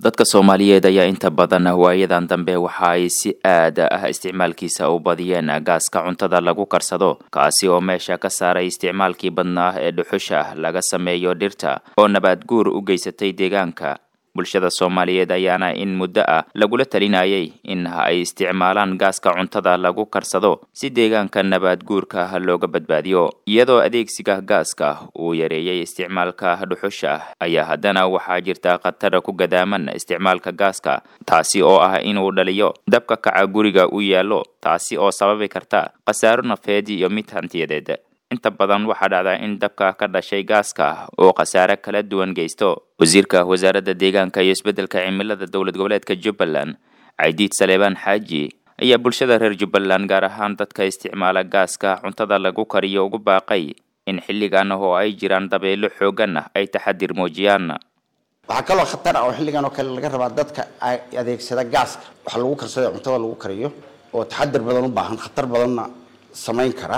dadka soomaaliyeed ayaa inta badan waayadan dambe waxa ay si aad ah isticmaalkiisa u badiyeen gaaska cuntada lagu karsado kaasi oo meesha ka saaray isticmaalkii badnaa ee dhuxusha laga sameeyo dhirta oo nabaad guur u geysatay deegaanka bulshada soomaaliyeed ayaana in muddo ah lagula talinayay in ay isticmaalaan gaaska cuntada lagu karsado si deegaanka nabaad guurka looga badbaadiyo iyadoo adeegsiga gaaska uu yareeyey isticmaalka dhuxusha ayaa haddana waxaa jirta khatar ku gadaaman isticmaalka gaaska taasi oo ah inuu dhaliyo dabka kaca guriga u yaallo taasi oo sababi karta khasaaro nafeed iyo mid hantiyadeed inta badan waxaa dhacda in dabka ka dhashay gaaska oo khasaare kala duwan geysto wasiirka wasaaradda deegaanka iyo isbeddelka cimilada dowlad goboleedka jubbaland caydiid saleebaan xaaji ayaa bulshada reer jubbaland gaar ahaan dadka isticmaala gaaska cuntada lagu kariyo ugu baaqay in xilligan oo ay jiraan dabeelo xoogan ah ay taxadir muujiyaan waxaa kaloo khatar ah oo xilligan oo kale laga rabaa dadka adeegsada gaaska waxa lagu karsado cuntada lagu kariyo oo taxadir badan u baahan khatar badanna samayn kara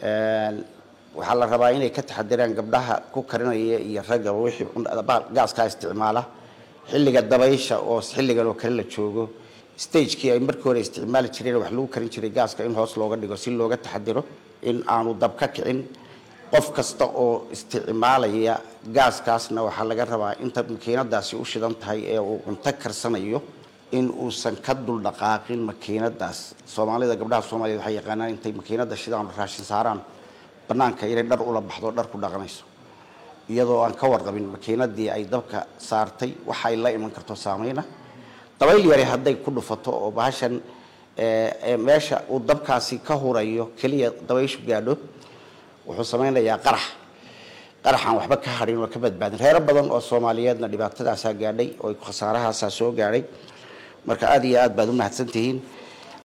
waxaa la rabaa inay ka taxadiraan gabdhaha ku karinaya iyo raggaba wixii gaaskaa isticmaala xilliga dabaysha oo xilligan oo kale la joogo stagekii ay markii hore isticmaali jireen wax lagu karin jiray gaaska in hoos looga dhigo si looga taxadiro in aanu dab ka kicin qof kasta oo isticmaalaya gaaskaasna waxaa laga rabaa inta makiinadaasi u shidan tahay ee uu cunto karsanayo in uusan ka dul dhaqaaqin makiinadaas soomaalida gabdhaha soomaaliyed waxay yaqaanaan intay makiinada shidaan raashin saaraan banaanka inay dhar ula baxdo dhar ku dhaqanayso iyadoo aan ka warqabin makiinadii ay dabka saartay waxa ay la iman karto saameyna dabayl yari hadday ku dhufato oo bahashan meesha uu dabkaasi ka hurayo keliya dabayshu gaadho wuxuu sameynayaa qarax qaraxaan waxba ka hadhin oo ka badbaadin reero badan oo soomaaliyeedna dhibaatadaasaa gaadhay oo khasaarahaasaa soo gaadhay marka aada iyo aad baad u mahadsantihiin